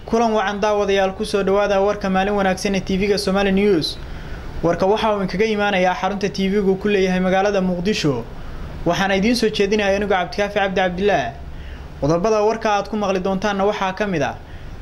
kulan wacan daawadayaal kusoo dhawaada warka maalin wanaagsan ee tv-ga somaali news warka waxa uu inkaga imaanayaa xarunta tv-gu ku leeyahay magaalada muqdisho waxaana idiin soo jeedinaya anigu cabdikaafi cabdi cabdilaah qodobada warka aad ku maqli doontaanna waxaa ka mid ah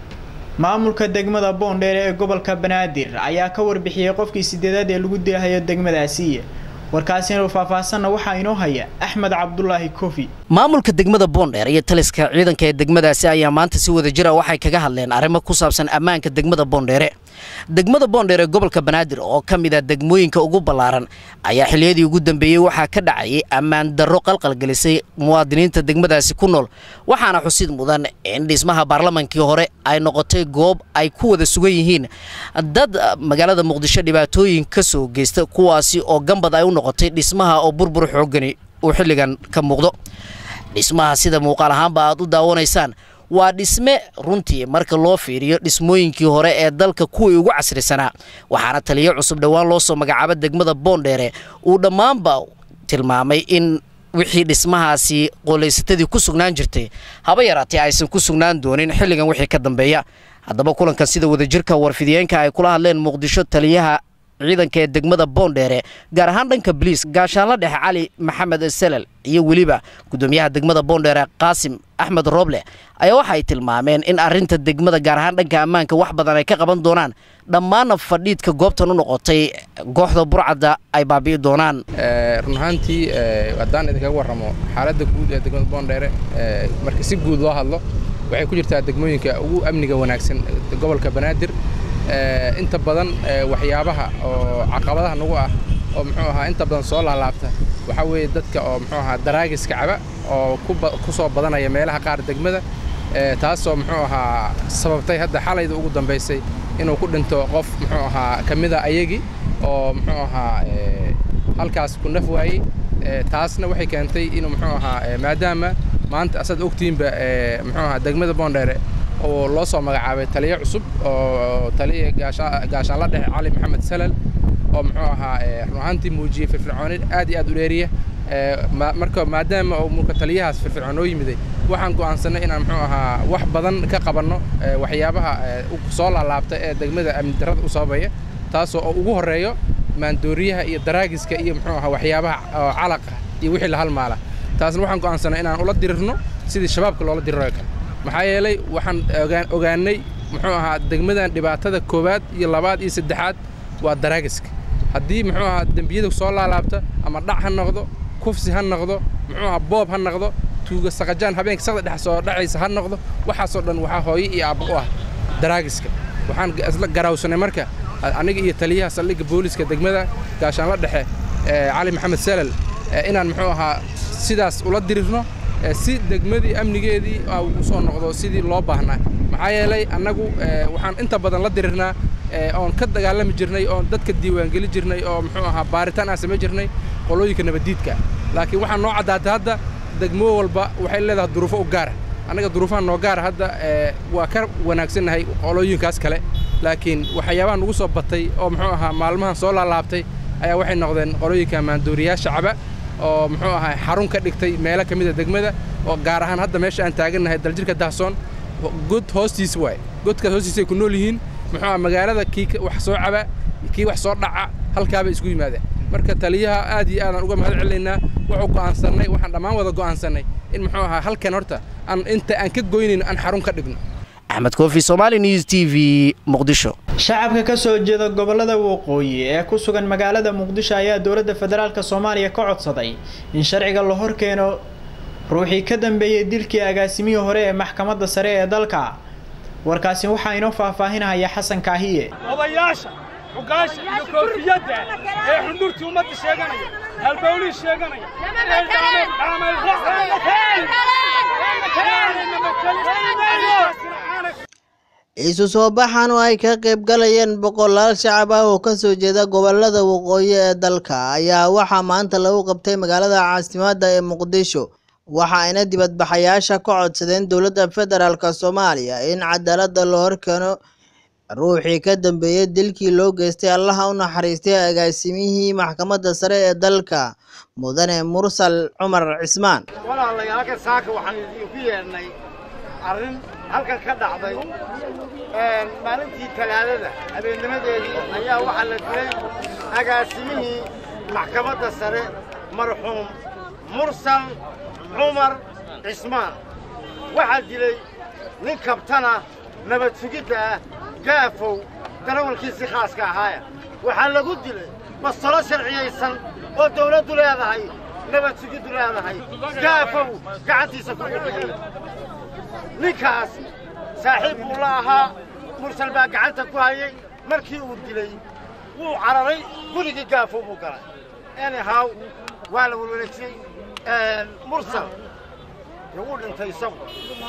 maamulka degmada boondheer ee gobolka banaadir ayaa ka warbixiyey qofkii sideedaad ee lagu dilahayo degmadaasi warkaasina faahfaahsanna waxaa inoo haya axmed cabdulaahi kofi maamulka degmada boondheer iyo taliska ciidanka ee degmadaasi ayaa maanta si wada jira waxay kaga hadleen arrimo ku saabsan ammaanka degmada boondheere degmada boondheer ee gobolka banaadir oo ka mid ah degmooyinka ugu ballaaran ayaa xiliyadii ugu dambeeyey waxaa ka dhacayay ammaan darro qalqalgelisay muwaadiniinta degmadaasi ku nool waxaana xusid mudan in dhismaha baarlamankii hore ay noqotay goob ay ku wada sugan yihiin dad magaalada muqdisho dhibaatooyin ka soo geysta kuwaasi oo gambad ay u noqotay dhismaha oo burbur xoogani uu xilligan ka muuqdo dhismaha sida muuqaal ahaanba aad u daawanaysaan waa dhisme runtii marka loo fiiriyo dhismooyinkii hore ee dalka kuwii ugu casrisanaa waxaana taliyo cusub dhowaan loo soo magacaaba degmada boondheere uu dhammaanba tilmaamay in wixii dhismahaasi qooleysatadii ku sugnaan jirtay haba yaraatee aysan ku sugnaan doonin xilligan wixii ka dambeeya haddaba kulankan sida wadajirka warfidiyeenka ay kula hadleen muqdisho taliyaha ciidanka ee degmada boondheere gaar ahaan dhanka boliis gaashaanla dhexe cali maxamed selal iyo weliba gudoomiyaha degmada boondheere qaasim axmed rooble ayaa waxa ay tilmaameen in arinta degmada gaar ahaan dhanka ammaanka wax badan ay ka qaban doonaan dhammaana fadhiidka goobtan u noqotay kooxda burcadda ay baabi'i doonaan run ahaantii haddaan idinkaga warramo xaaladda guud ee degmada boondheere marka si guud loo hadlo waxay ku jirtaa degmooyinka ugu amniga wanaagsan gobolka banaadir inta badan waxyaabaha oo caqabadaha nagu ah oo muxuu ahaa inta badan soo laalaabta waxaa weeye dadka oo muxuu ahaa daraagiska caba oo ku soo badanaya meelaha qaar degmada taasoo muxuu ahaa sababtay hadda xalayda ugu dambaysay inuu ku dhinto qof muxuu ahaa ka mida ayagii oo muxuu ahaa halkaas ku naf waayey taasna waxay keentay inuu muxuu ahaa maadaama maanta asaad ogtiinba muxuu ahaa degmada boondheere oo loo soo magacaabay taliyo cusub oo taliya gaashaanla dhexe cali maxamed salal oo muxuu ahaa run ahaantii muujiyey firfircooni aad iyo aad u dheeriya marka maadaama uu mulka taliyahaas firfircoon oo yimiday waxaan go'aansanay inaan muxuu ahaa wax badan ka qabanno waxyaabaha soo laalaabta ee degmada amni darrada u sababaya taasoo oo ugu horreeyo maandooriyaha iyo daraagiska iyo muxuu ahaa waxyaabaha calaqa iyo wixii la halmaala taasna waxaan go'aansanay inaan ula dirirno sidii shabaabka loola dirirayo kale maxaa yeelay waxaan ogaannay muxuu ahaa degmadan dhibaatada koowaad iyo labaad iyo saddexaad waa daraagiska haddii muxuu ahaa dembiyada soo laalaabta ama dhac ha noqdo kufsi ha noqdo muxuu ahaa boob ha noqdo tuuga saqajaan habeenka saqda dhex soo dhacaysa ha noqdo waxaasoo dhan waxaa hooyo iyo aabba u ah daraagiska waxaan isla garawsanay marka aniga iyo taliyaha saldhigga booliska degmada gaashaanla dhexe cali maxamed salal inaan muxuu ahaa sidaas ula dirirno si degmadii amnigeedii u soo noqdo sidii loo baahnaa maxaa yeelay annagu waxaan inta badan la dirirnaa oon ka dagaalami jirnay oon dadka diiwaangeli jirnay oo muxuu ahaa baaritaan aan samayn jirnay qolooyinka nabaddiidka laakiin waxaa noo caddaatay hadda degmo walba waxay leedahay duruufo u gaara annaga duruufaha noo gaara hadda waa ka wanaagsannahay qolooyinkaas kale laakiin waxyaabaha nugu soo batay oo muxuu ahaa maalmahan soo laalaabtay ayaa waxay noqdeen qolooyinka maandooriyaasha caba oo muxuu ahaa xarun ka dhigtay meelo ka mida degmada oo gaar ahaan hadda meesha aan taagannahay daljirka dahsoon god hoostiis waay godkaas hoostiisay ku nool yihiin muxuu aha magaalada kii wax soo caba kii wax soo dhaca halkaabay isku yimaadeen marka taliyaha aad iyo aadaan uga mahad celinaynaa wuxuu go'aansannay waxaan dhammaan wada go'aansannay in muxuu ahaa halkan horta aan inta aan ka goynayno aan xarun ka dhigno axmed koofi somaali news t v muqdisho shacabka ka soo jeeda gobolada waqooyi ee ku sugan magaalada muqdisho ayaa dowladda federaalk soomaaliya ka codsaday in sharciga la hor keeno ruuxii ka dambeeyey dilkii agaasimihii hore ee maxkamadda sare ee dalka warkaasi waxaa inoo faahfaahinaya xasan kaahiye odayaasha xugaasha iyo koofiyadda ee xundurtii ummadda sheeganaya halbawlii sheeganaya isu soo baxan oo ay ka qayb galayeen boqolaal shacab ah oo kasoo jeeda gobolada waqooyi ee dalka ayaa waxaa maanta lagu qabtay magaalada caasimadda ee muqdisho waxa ayna dibadbaxayaasha ka codsadeen dowladda federaalk soomaaliya in cadaaladda la horkeeno ruuxii ka dambeeyey dilkii loo geystay allaha u naxariistay agaasimihii maxkamadda sare ee dalka mudane mursal cumar cismaan walaalayaal halkan saaka waxaan idinku yeedhnay arrin halkan ka dhacday maalintii talaadada habeennimadeedii ayaa waxaa la dilay agaasimihii maxkamadda sare marxuum mursal cumar cismaan waxaa dilay nin kabtana nabad sugidda ah gaafow darawalkiisii khaaska ahaaya waxaa lagu dilay bastolo sharciyaysan oo dawladdu leedahay nabad sugiddu leedahay gaafow gacantiisa ku bixiyey ninkaas saaxiib buu la ahaa mursal baa gacanta ku hayay markii uu dilay wuu cararay gurigii gaafow buu galay anyhow waa la welwelegsiyey mursal dee wuu dhintay isagu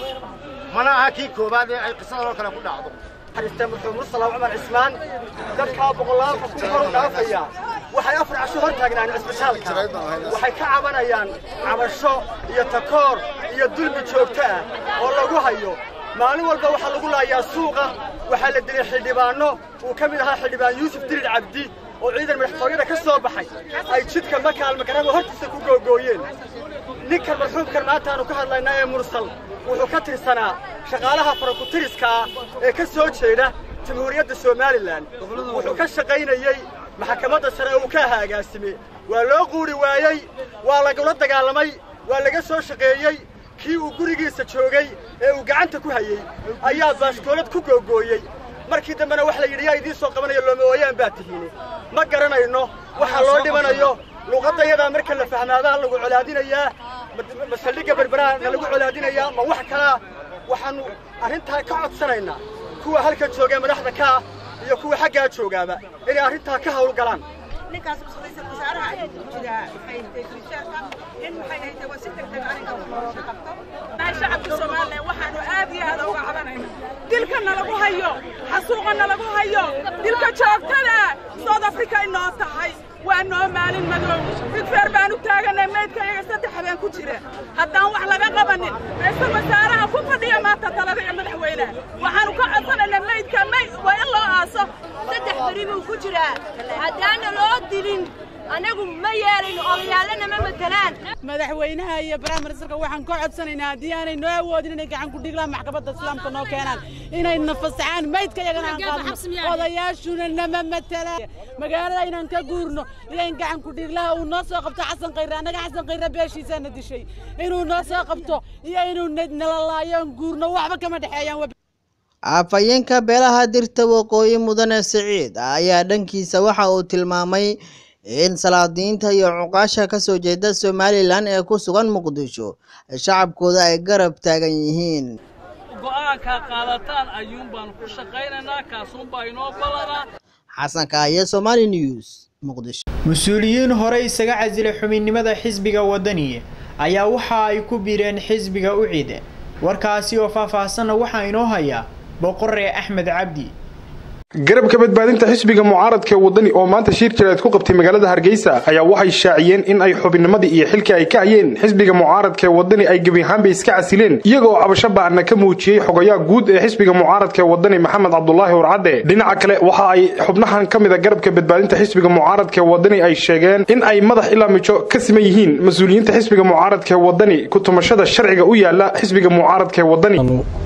mana aha kii koowaad ee ay qisadaloo kale ku dhacdo marxuum mursal cumar cismaan dadkaa boqolaal qof ku kor u dhaafaya waxay afar casho hor taagnaan cisbitaalka waxay ka cabanayaan cabasho iyo takoor iyo dulmi joogto ah oo lagu hayo maalin walba waxaa lagu laayaa suuqa waxaa la dilay xildhibaanno uu ka mid ahaa xildhibaan yuusuf dirir cabdi oo ciidan madaxtooyada ka soo baxay ay jidka makaalmakaraba hortiisa ku googooyeen ninkan marxuumkan maanta aanu ka hadlaynaa ee mursal wuxuu ka tirsanaa shaqaalaha farakutiriska ee ka soo jeeda jamhuuriyadda somalilan wuxuu ka shaqaynayey maxkamadda sare ee uu ka ahaa agaasime waa loo quuri waayey waa lagula dagaalamay waa laga soo shaqeeyey kii uu gurigiisa joogay ee uu gacanta ku hayey ayaa baaskoolad ku googooyey markii dambena wax la yidhi yaa idiin soo qabanaya looma ooyaan baa tihiine ma garanayno waxa loo dhimanayo luuqaddayadaa marka la fahmaadaa lagu colaadinayaa masaldhigga berberaana lagu colaadinayaa ma wax kalaa waxaannu arrintaa ka codsanaynaa kuwa halka joogee madaxda kaa iyo kuwa xaggaa joogaaba inay arrintaa ka hawlgalaan ninkaas ra'iisul wasaaraha ayuu ku jiraa maxay rishaalka in maxay ahayd waa si degdeg aniga wax looga qabto nahay shacabka soomaaliya waxaanu aad iyo aad uga cabanayna dilka nalagu hayo xasuuqa nalagu hayo dilka joogtada south africa inoo tahay waa noo maalin madow digfeer baan u taaganay maydka iyaga saddex habeen ku jira haddaan wax laga qabanin ra'iisul wasaaraha ku fadhiya maanta talada iyo madaxweynaha waxaanu ka codsanaynaa maydka mayd waa in loo aaso saddex beri buu ku jiraa haddaana loo dilin anagu ma yeelayno odayaalana ma matelaan madaxweynaha iyo prime ministerka waxaan ka codsanaynaa haddii aanay noo awoodin inay gacan ku dhiglaan maxkamadda islaamka noo keenaan inay nafasaxaan maydka iyagana aan qaadno odayaashuna nama matelaan magaalada inaan ka guurno iyo in gacan ku dhiglaha uu noo soo qabto xasan khayre annaga xasan khayre beeshiisaana dishay inuu noo soo qabto iyo inuu nala laayo guurno waxba kama dhexeeyaan afhayeenka beelaha dirta waqooyi mudane siciid ayaa dhankiisa waxa uu tilmaamay in salaadiinta iyo cuqaasha ka soo jeeda somalilan ee ku sugan muqdisho shacabkooda ay garab taagan yihiin go'aankaa qaadataan ayuun baanu ku shaqaynaynaa kaasuunbaa inoo balanaa xasan kaaye somali news muqdisho mas-uuliyiin hore isaga casilay xubinnimada xisbiga waddani ayaa waxa ay ku biireen xisbiga ucid warkaasi oo faahfaahsanna waxaa inoo haya boqore axmed cabdi garabka badbaadinta xisbiga mucaaradka ee waddani oo maanta shiir jireed ku qabtay magaalada hargeysa ayaa waxay shaaciyeen in ay xubinnimadii iyo xilkii ay ka hayeen xisbiga mucaaradka ee waddani ay gebi ahaanbay iska casileen iyagoo cabasho ba'na ka muujiyey xogayaha guud ee xisbiga mucaaradka ee waddani maxamed cabdulaahi warcadde dhinaca kale waxa ay xubnahan ka mid a garabka badbaadinta xisbiga mucaaradka ee waddani ay sheegeen in ay madax ilaa mijo ka siman yihiin mas-uuliyiinta xisbiga mucaaradka ee waddani ku tumashada sharciga u yaala xisbiga mucaaradka ee waddani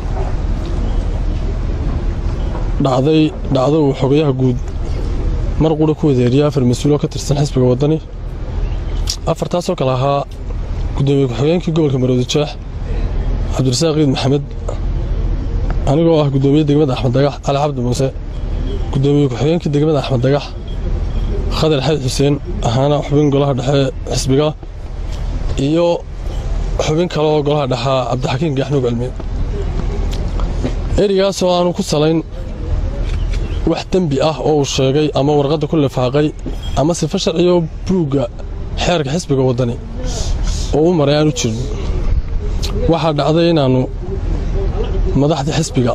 dhacday dhacdo uu xogayaha guud mar qura ku wadeeriyay afar mas-uuloo ka tirsan xisbiga waddani afartaasoo kale ahaa gudoomiye ku-xigeenkii gobolka maroodi jeex cabdirasaaq ciid maxamed anigoo ah gudoomiye degmada axmed dagax cali cabdi muuse gudoomiye ku-xigeenkii degmada axmed dagax khadar xayd xuseen ahaana xubin golaha dhexe xisbiga iyo xubin kale oo golaha dhexaa cabdixakiin gaxnuug cilmi erigaasoo aanu ku salayn wax dembi ah oo uu sheegay ama warqadda ku lifaaqay ama sifo sharciyo buugga xeerka xisbiga waddani oo u maray aan u jirin waxaa dhacday inaannu madaxda xisbiga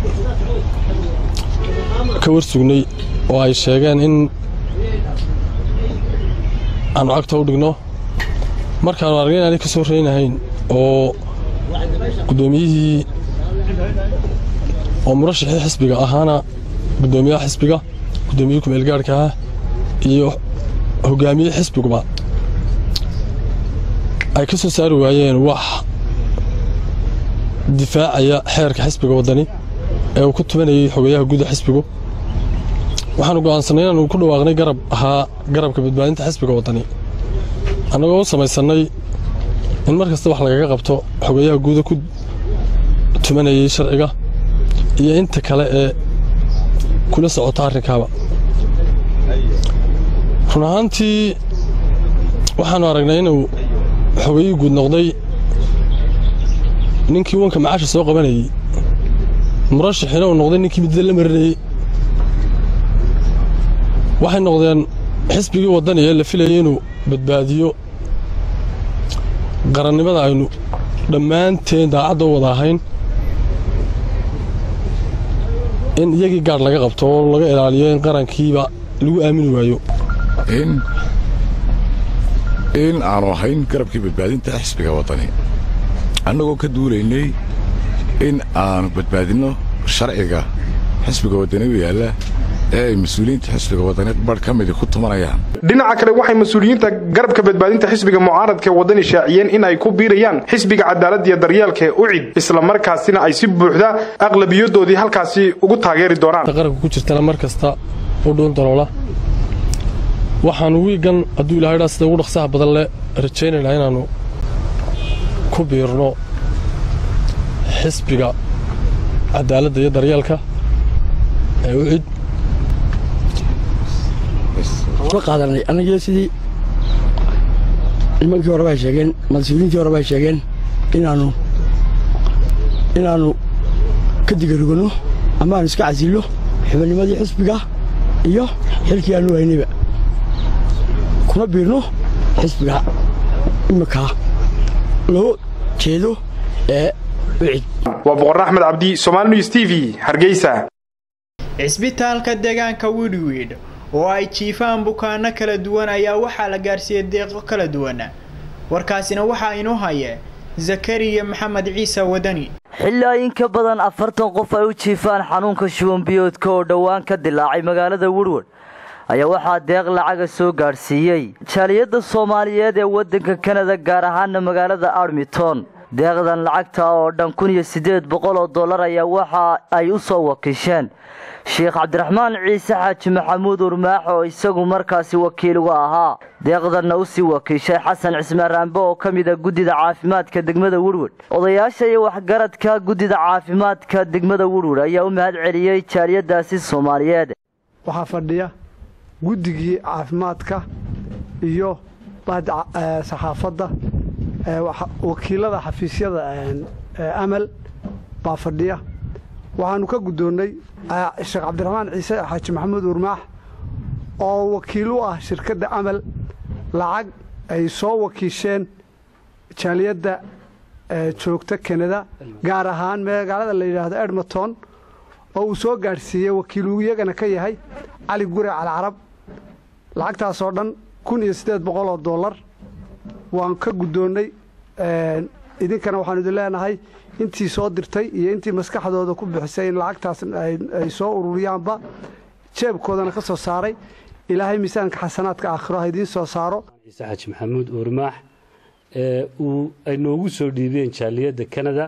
ka warsugnay oo ay sheegeen in aannu cagta u dhigno markaannu argay inaanay ka soo reynahayn oo guddoomiyihii oo murashaxii xisbiga ahaana guddoomiyaha xisbiga guddoomiye ku-meelgaarhka ah iyo hogaamiye xisbiguba ay ka soo saari waayeen wax difaacaya xeerka xisbiga waddani ee uu ku tumanayay xogeeyaha guuda xisbigu waxaanu go'aansanay inaanu ku dhawaaqnay garab ahaa garabka badbaadinta xisbiga waddani annagoo u samaysannay in mar kasta wax lagaga qabto xogeeyaha guuda ku tumanayay sharciga iyo inta kale ee kula socota arrinkaaba run ahaantii waxaannu aragnay inuu xogeeyii guud noqday ninkii wanka macaasha soo qabanayey murashaxiina uu noqday ninkii midda la marinayey waxay noqdeen xisbigii waddani ee la filayay inuu badbaadiyo qarannimada aynu dhammaanteen daacadda u wada ahayn in iyagii gaadh laga qabto oo laga ilaaliyo in qarankiiba lagu aamini waayo in in aanu ahayn garabkii badbaadinta xisbiga waddani annagoo ka duulaynay in aanu badbaadinno sharciga xisbiga waddani u yaalla ee ay mas-uuliyiinta xisbiga waddani badh ka midi ku tumanayaan dhinaca kale waxay mas-uuliyiinta garabka badbaadinta xisbiga mucaaradka ee waddani shaaciyeen in ay ku biirayaan xisbiga cadaaladda iyo daryeelka ee ucid islamarkaasina ay si buuxda aqlabiyadoodii halkaasi ugu taageeri doonaan qaranka ku jirtana mar kasta u dhuun daloola waxaannu wiigan hadduu ilahay dhaa sida ugu dhaqsaha badan le rajaynaynaa inaannu ku biirno xisbiga cadaaladda iyo daryeelka ee ucid la qaadanay annagiyo sidii nimankii horeba ay sheegeen mas-uuliyiintii horeba ay sheegeen inaannu inaannu ka digarugano ama aanu iska casillo xubinnimadii xisbiga iyo xilkii aanu haynayba kuna biirno xisbiga iminkaa loo jeedo ee ucid waa boqor axmed cabdi somaali news t v hargeysa cisbitaalka deegaanka widhwidh oo ay jiifaan bukaano kala duwan ayaa waxaa la gaarsiiyey deeqo kala duwan warkaasina waxaa inoo haya zakariya maxamed ciise wadani xilaa in ka badan afartan qof ay u jiifaan xanuunka shubanbiyoodka oo dhowaan ka dilaacay magaalada werwer ayaa waxaa deeq lacaga soo gaadhsiiyey jaaliyadda soomaaliyeed ee waddanka kanada gaar ahaana magaalada armiton deeqdan lacagta oo dhan kun iyo siddeed boqol oo dollar ayaa waxa ay u soo wakiisheen sheekh cabdiraxmaan ciise xaaji maxamuud urmaax oo isagu markaasi wakiil uga ahaa deeqdanna u sii wakiishay xasan cismaan raambe oo ka mid a guddida caafimaadka degmada werwer odayaasha iyo waxgaradka guddida caafimaadka degmada werwer ayaa u mahad celiyey jaaliyadaasi soomaaliyeed waxaa fadhiya guddigii caafimaadka iyo saxaafadda wakiilada xafiisyada amal baa fadhiya waxaanu ka guddoonnay sheekh cabdiraxmaan ciise xaaji maxamuud urmaax oo wakiil u ah shirkadda amal lacag ay soo wakiisheen jaaliyadda joogta kanada gaar ahaan magaalada la yidhaahdo edmonton oo uu soo gaadhsiiyey wakiiluu iyagana ka yahay cali gure calcarab lacagtaasoo dhan kun iyo siddeed boqol oo dollar waan ka guddoonnay idinkana waxaanu idin leenahay intii soo dirtay iyo intii maskaxdooda ku bixisay in lacagtaas ay soo ururiyaanba jeebkoodana ka soo saaray ilaahay miisaanka xasanaadka aakhiro ha idiin soo saaro ciise xaaji maxamuud uurmaax ee uu ay noogu soo dhiibeen jaaliyadda kanada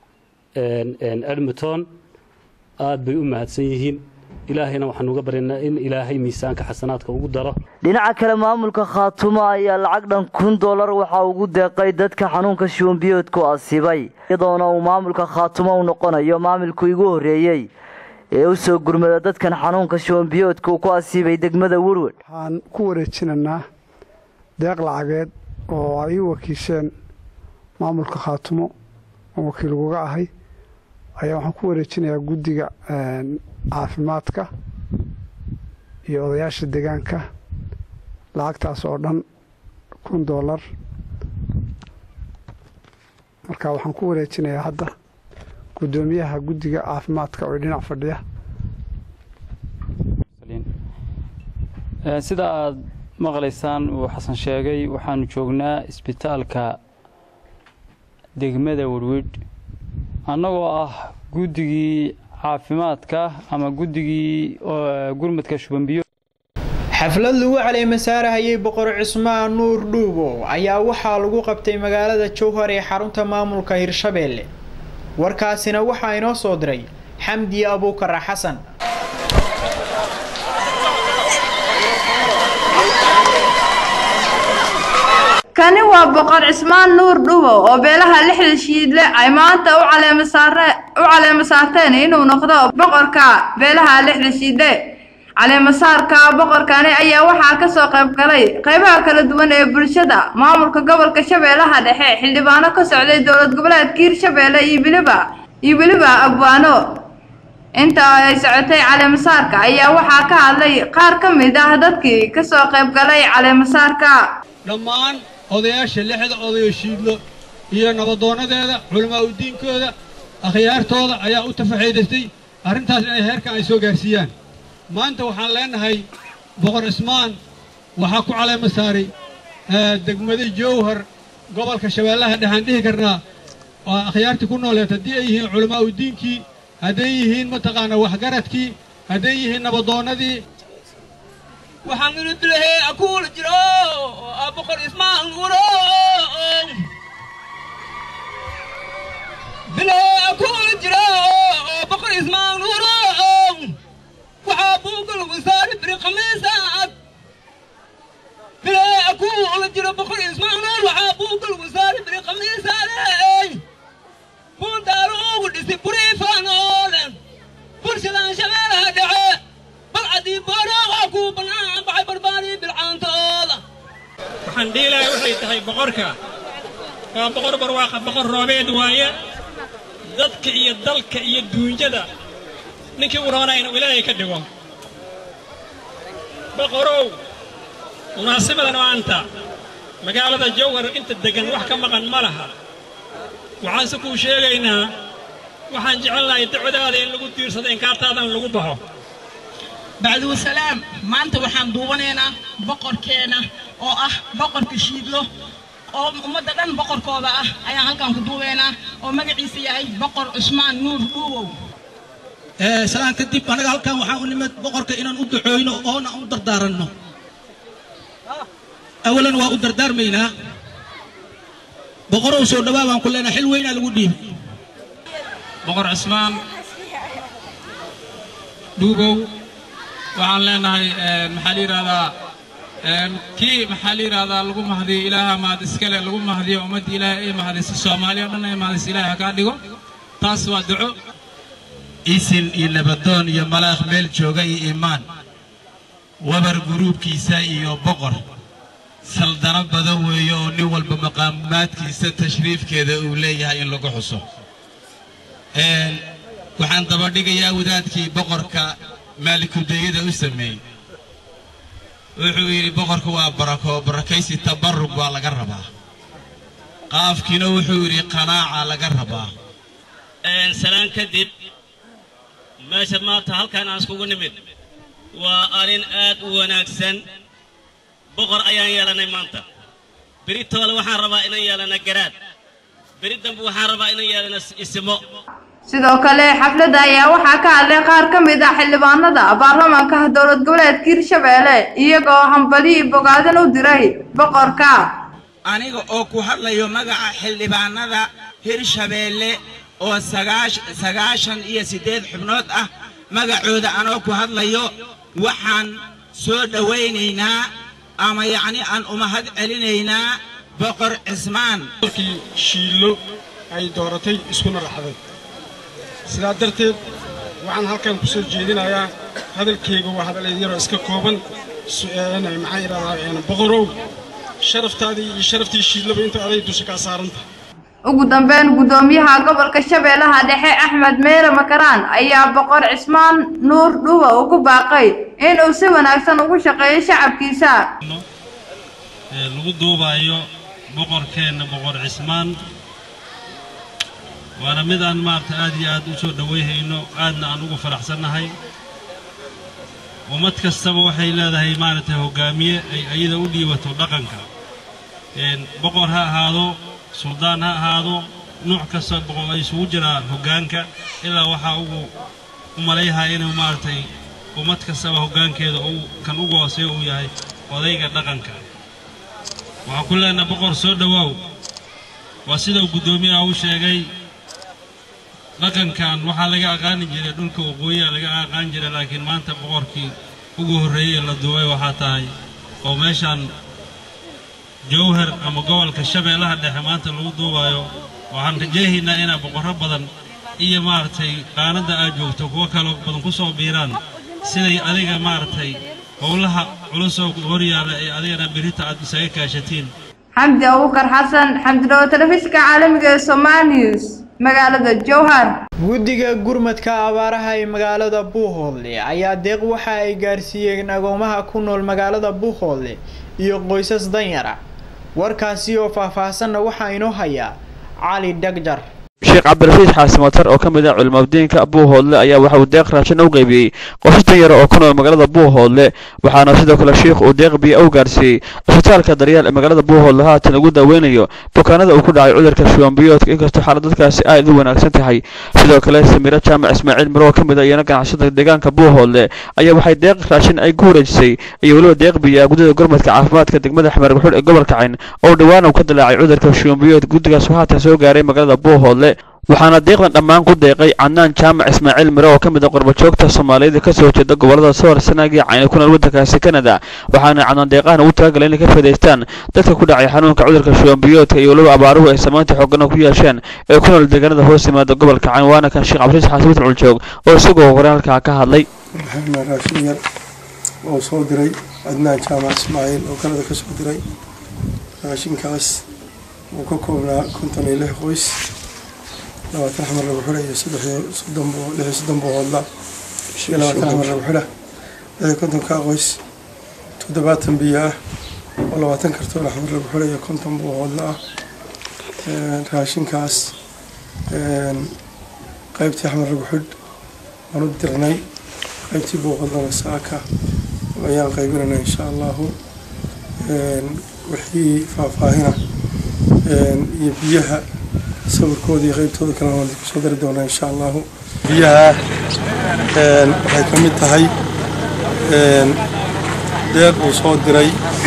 edmonton aad bay u mahadsan yihiin ilaahayna waxaan uga baryaynaa in ilaahay miisaanka xasanaadka ugu daro dhinaca kale maamulka khaatumo ayaa lacag dhan kun dollar waxaa ugu deeqay dadka xanuunka shubanbiyoodku asiibay iyadoona uu maamulka khaatumo u noqonayo maamulkii igu horreeyey ee u soo gurmada dadkan xanuunka shubanbiyoodka uu ku asiibay degmada werwer waxaan ku wareejinaynaa deeq lacageed oo ay u wakiisheen maamulka khaatumo oo wakiil ugaga ahay ayaa waxaan ku wareejinayaa guddiga caafimaadka iyo odayaasha deegaanka lacagtaas oo dhan kun dollar marka waxaan ku wareejinayaa hadda guddoomiyaha guddiga caafimaadka oo dhinac fadhiya sida aad maqlaysaan uu xasan sheegay waxaanu joognaa isbitaalka degmada werwidh annagoo ah guddigii caafimaadka ama guddigii gurmadka shubanbiyo xaflad lagu caleemasaarahayay boqor cismaan nuur dhuubow ayaa waxaa lagu qabtay magaalada jowhar ee xarunta maamulka hirshabeelle warkaasina waxaa inoo soo diray xamdiye abuukara xasan kani waa boqor cismaan nuur dhuwo oo beelaha lixda shiidle ay maanta u caleema saare u caleema saarteen inuu noqdo boqorka beelaha lixda shiidle caleemasaarka boqorkani ayaa waxaa kasoo qayb galay qaybaha kala duwan ee bulshada maamulka gobolka shabeellaha dhexe xildhibaano ka socday dowlad goboleedka hiirshabeelle iyo weliba iyo weliba abwaano inta ay socotay caleemasaarka ayaa waxaa ka hadlay qaar ka mid ah dadkii kasoo qayb galay caleemasaarka dhammaan odayaasha lixda odayo shiidlo iyo nabadoonadeeda culamaa udiinkooda akhyaartooda ayaa u tafaxiidaystay arrintaas inay heerkan ay soo gaarsiiyaan maanta waxaan leenahay boqor cismaan waxaa ku caleema saaray degmada jowhar gobolka shabeellaha dhexaan dhihi karnaa oo akhyaartii ku nooleed haddii ay yihiin culamaa udiinkii hadday yihiin mataqaanaa waxgaradkii hadday yihiin nabadoonnadii waxaan nuludulahey akuula jiro boqor ismaan nuuro bile akuula jiro boqor ismaan nuuro waxaa buugal wasaare biri khamiisaad bile akuula jiro boqor ismaan nuur waxaa buugal wasaare biri khamiisaade buundaalo ugu dhisi buriifaanoole bulshadan shabeelaha dhexe balcadii booraaqa kuu bannaan baxay barbaarii bilcaantooda waxaan dhiilahay waxay tahay boqorka waa boqor barwaaqa boqor roobeed waaye dadka iyo dalka iyo duunyada ninkii u roonaa inuu ilaahay ka dhigo boqorow munaasibadan maanta magaalada jowhar inta deggan wax ka maqan ma laha waxaanse kuu sheegaynaa waxaan jecelnahay dacwadaada in lagu diirsado inkaartaadan lagu baxo bacduusalaam maanta waxaan duubanaynaa boqorkeenna oo ah boqorka shiidlo oo ummadda dhan boqorkooda ah ayaan halkan ku duubaynaa oo magaciisa yahay boqor cusmaan nuur dhuuwow salaan kadib anaga halkan waxaan u nimid boqorka inaan u ducooyno oona u dardaaranno awalan waa u dardaarmaynaa boqorow soo dhawaa baan ku leenahay xil weynaa lagu dhiibay boqor cismaan dhuubow waxaan leenahay maxaa la yidhahdaa kii maxaa la yidhahdaa lagu mahdiyo ilaaha mahad iskale lagu mahdiyo ummadda ilaahay ay mahadisa soomaaliya o dhan ay mahadisa ilaahay ha kaa dhigo taas waa duco isin iyo nabadoon iyo malaakh meel jooga iyo iimaan wabar guruubkiisa iyo boqor saldano badan weeye oo nin walba maqaamaadkiisa tashriifkeeda uu leeyahay in lagu xuso waxaan dabadhigayaa wadaadkii boqorka maalikudayada u sameeyey wuxuu yidhi boqorka waa barako barakaysi tabarrug baa laga rabaa qaafkiina wuxuu yidhi qanaaca laga rabaa salaan kadib meesha maanta halkan aan iskugu nimid waa arrin aad u wanaagsan boqor ayaan yeelanay maanta beritoole waxaan rabaa inaan yeelana garaad beri dambe waxaan rabaa inaan yeelana isimo sidoo kale xafladda ayaa waxaa ka hadlay qaar ka mid ah xildhibaanada baarlamaanka dowlad goboleedka hiirshabeelle iyagoo hambali bogaadin u diray boqorka aniga oo ku hadlayo magaca xildhibaanada hirshabeelle oo sagaashan iyo siddeed xubnood ah magacooda anoo ku hadlayo waxaan soo dhowaynaynaa ama yacni aan umahad celinaynaa boqor cismaan shiillo ay dooratay iskuna raxday sidaa darteed waxaan halkan ku soo jeedinayaa hadalkayga waa hadal yaroo iska kooban maxaa yidhahdaa boqorow sharaftaadii iyo sharaftii shiidlaba inta aday dusha kaa saaranta ugu dambeyn guddoomiyaha gobolka shabeellaha dhexe axmed meere makaraan ayaa boqor cismaan nuur dhuuba ugu baaqay inuu si wanaagsan ugu shaqeeyo shacabkiisa lagu duubayo boqorkeenna boqor cismaan waana mid aan maarata aad iyo aad u soo dhowayhayno aadna aan ugu faraxsannahay ummad kastaba waxay leedahay maaragtay hoggaamiye ay ayada u dhiibato dhaqanka boqor ha ahaado suldaan ha ahaado nuuc kasta boqor ay isugu jiraan hoggaanka ilaa waxaa ugu u malayhaa inuu maaragtay ummad kastaba hoggaankeeda kan ugu hooseeya uu yahay odayga dhaqanka waxaan ku leenahay boqor soo dhowaaw waa sidau guddoomiyaha u sheegay dhaqankan waxaa laga aqaani jiray dhulka waqooyiha laga aqaan jiray laakiin maanta boqorkii ugu horreeyey la duubay waxaa tahay oo meeshaan jowhar ama gobolka shabeellaha dhexe maanta lagu duubayo waxaan rajaynaynaa inaa boqorro badan iyo maaragtay qaanadda aad joogto kuwo kaloo badan ku soo biiraan siday adiga maaragtay howlaha culusoo horyaala ee adigana berita aad isaga kaashatiin xamdi abuukar xasan xamdi dhawo telefishinka caalamiga ee somal news magaalada jowhar guddiga gurmadka abaaraha ee magaalada buuhoodle ayaa deeq waxa ay gaarsiiyeen agoomaha ku nool magaalada buuhoodle iyo qoysas danyara warkaasi oo faahfaahsanna waxaa inoo hayaa cali dhagjar sheekh cabdirashiid xaasin watar oo ka mid ah culimadiinka buuhoodle ayaa waxa uu deeq raashin u qaybiyey qoysas danyara oo ku nool magaalada buuhoodle waxaana sidoo kale sheikh uu deeq biyo u gaarsiiyey cisbitaalka daryeel ee magaalada buuhoodle haatan ugu daaweynayo bukaanada uu ku dhacay cudurka shuwanbiyoodka inkastoo xaalad dadkaasi aad u wanaagsan tahay sidoo kale samiiro jaamac ismaaciil miro oo ka mid ah iyana ganacsada deegaanka buuhoodle ayaa waxay deeq raashin ay ku wareejisay iyo weliba deeq biyo ah guddida gurmadka caafimaadka degmada xameer guxuud ee gobolka cayn oo dhowaan uu ka dilaacay cudurka shuwanbiyood guddigaas oo haatan soo gaaray magaalada buuhoodle waxaana deeqdan dhammaan ku deeqay cadnaan jaamac ismaaciil miro oo ka mid ah qorbojoogta soomaaliyada ka soo jeeda gobolada soor sanaag iyo cayne ku nool waddankaasi kanada waxaana cadnaan deeqahan ugu talagalay inay ka faa'iidaystaan dadka ku dhacay xanuunka cudurka shuwanbiyoodka iyo weliba abaaruhu ay samaynta xoogana ku yeesheen ee ku nool deegaanada hoos yimaada gobolka cayn waana kan sheekh cabdiriis xasan culjoog oo isagoo hore halkaa ka hadlay maxamed raashin yar oo soo diray cadnaan jaamac ismaaciil oo kanada ka soo diray raashinkaas uu ka koobnaa konton iyo lix qoys labaatan xamar lagu xidha iyo saddex iyo soddon boo lix iyo soddon boqoodla iyo labaatan xamar lagu xidha lix iyo kontonka qoys toddobaatan biyo ah oo labaatan kartoon xamar lagu xidha iyo konton boqoodla ah raashinkaas qaybtii xamar lagu xidh waan u dirnay qaybtii boqoodlana saaka ayaan qaybinayna insha allahu wixii faahfaahina iyo biyaha sawirkooda iyo qaybtooda kalena waan kusoo dari doonaa insha allahu biyaha waxay ka mid tahay deeq uu soo diray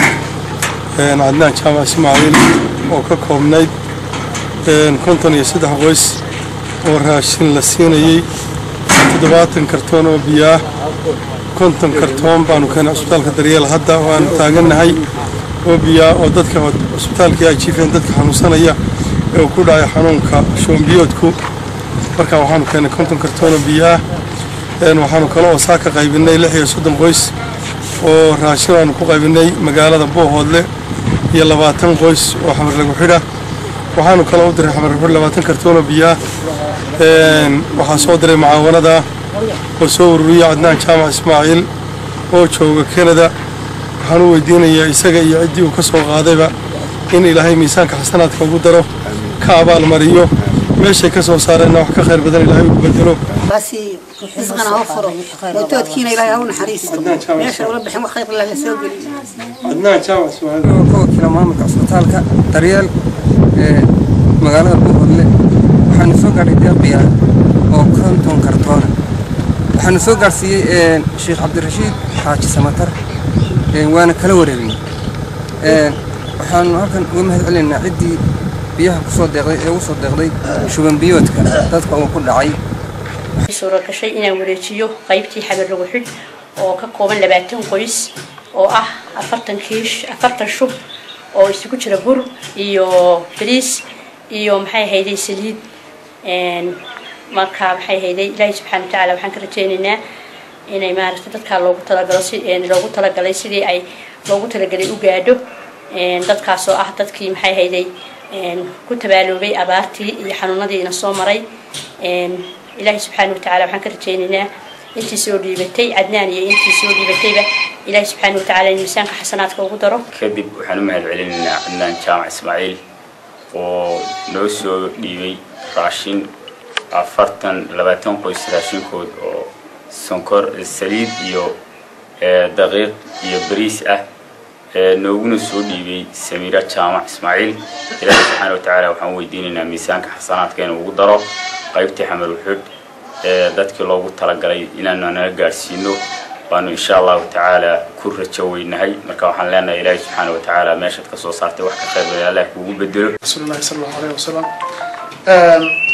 cadnaan jaamac ismaaciil oo ka koobnayd konton iyo saddex qoys oo raashin la siinayey toddobaatan kartoon oo biyo ah konton kartoon baanu keenay cusbitaalka daryeel hadda waanu taagannahay oo biyaa oo dadka cusbitaalkii ay jiifeen dadka xanuunsanaya ee uu ku dhacay xanuunka shoombiyoodku markaa waxaanu keenay konton kartoono biyo ah waxaanu kale oo saaka qaybinay lix iyo soddon qoys oo raashin aanu ku qaybinay magaalada boohoodle iyo labaatan qoys oo xamar lagu xidha waxaanu kale u diray xamar lagu xidh labaatan kartoono biyo ah waxaa soo diray mucaawanada oo soo ururiya cadnaan jaamac ismaaciil oo jooga kanada waxaan u weydiinayaa isaga iyo ciddii uu ka soo qaadayba in ilaahay miisaanka xasanaadka ugu daro ka abaalmariyo meeshay ka soo saareenna wax ka khayr badan ilaahay ugu bedelo basi risqana ha furo mootoodkiina ilaahay ha u naxariisto meesha ula bixin wax khayr allah la soo geliyo cadnaan jaamac ismaaciil ka wakiila maamulka cusbitaalka daryeel ee magaalada buuhodle waxaanu soo gaadhay deeqiya oo konton kartoona waxaanu soo gaadhsiiyey sheekh cabdirashiid xaaji samatar waana kala wareegnay waxaanu halkan uga mahad celinaynaa ciddii biyaha kusoo deeqday ee ugu soo deeqday shuban biyoodka dadka uu ku dhacay suura gashay inaan wareejiyo qaybtii xabar lagu xidh oo ka kooban labaatan qoys oo ah afartan kiish afartan shub oo isugu jira bur iyo bariis iyo maxay ahayday saliid marka maxay ahayday ilaahay subxaana watacaala waxaan ka rajaynaynaa inay maaragtay dadkaa loogu talagalo si loogu talagalay sidii ay loogu talagalay u gaadho dadkaas oo ah dadkii maxay ahayday ku tabaaloobay abaartii iyo xanuunadiina soo maray ilaahay subxaana watacaala waxaan ka rajaynaynaa intii soo dhiibatay cadnaan iyo intii soo dhiibatayba ilaahay subxaana watacaala in miisaanka xasanaadka ugu daro kadib waxaan u mahad celinaynaa cadnaan jaamac ismaaciil oo noo soo dhiibay raashin afartan labaatan qoys raashinkood oo sonkor saliid iyo daqiiq iyo bariis ah nooguna soo dhiibay samiira jaamac ismaaciil ilaahi subxaana watacaala waxaan weydiinaynaa miisaanka xasanaadka inuu ugu daro qaybtii xamar wuxuud ee dadkii loogu talagalay inaanu naga gaadhsiino waanu insha allahu tacaala ku rajo weynahay marka waxaan leenahay ilaahi subxaana watacaala meeshaad ka soo saartay wax ka khayr badan allah kuugu bedelo rasuulillahi sal allahu alayhi wasalam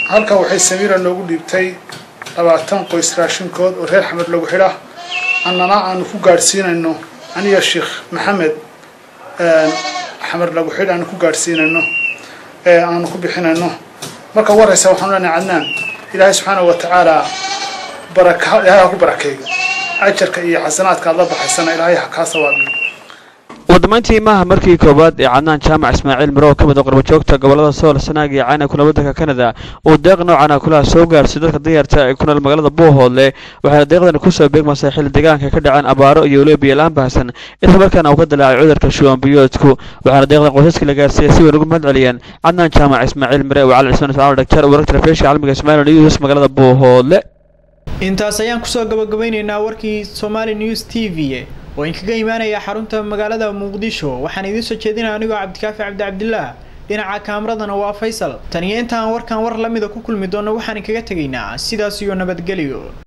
halkan waxay samiira noogu dhiibtay labaatan qoys raashinkood oo reer xamed lagu xidha annana aanu ku gaadhsiinayno aniga sheekh maxamed xamed lagu xidh aanu ku gaadhsiinayno ee aanu ku bixinayno marka waraysa waxaanu leenahay cadnaan ilaahay subxaanahu wa tacaala baraka ilaahay ha ku barakeeyo ajarka iyo xasanaadka aad la baxaysana ilaahay ha kaa sawaabiyo wadamayntii maaha markii koowaad ee cadnaan jaamac ismaaciil miro oo ka mid a qurbajoogta gobolada sool sanaag iyo cayna kuna waddanka kanada uu deeq noocan kulaha soo gaarsiy dadka danyarta ee ku nool magaalada buuhoodle waxaana deeqdan kusoo beegmasay xilli deegaanka ka dhaceen abaaro iyo weliba laan baahsan isla markaana uu ka dilaacay cudurka shuwan biyoodku waxaana deeqdan qoysaska la gaarsiiyey si weyn ugu mahad celiyeen cadnaan jaamac ismaaciil mire oo cali cismaan ismaal dhagjar wararka telefishinka caalamiga somaliya news magaalada buuhoodle intaas ayaan kusoo gabagabeyneynaa warkii somali news t v oo inkaga imaanaya xarunta magaalada muqdisho waxaan idiin soo jeedinaya anigoo cabdikaafi cabdi cabdillaah dhinaca kaamradana waa faysal tan iyo intaan warkan war lamida ku kulmi doono waxaan inkaga tegaynaa sidaas iyo nabadgelyo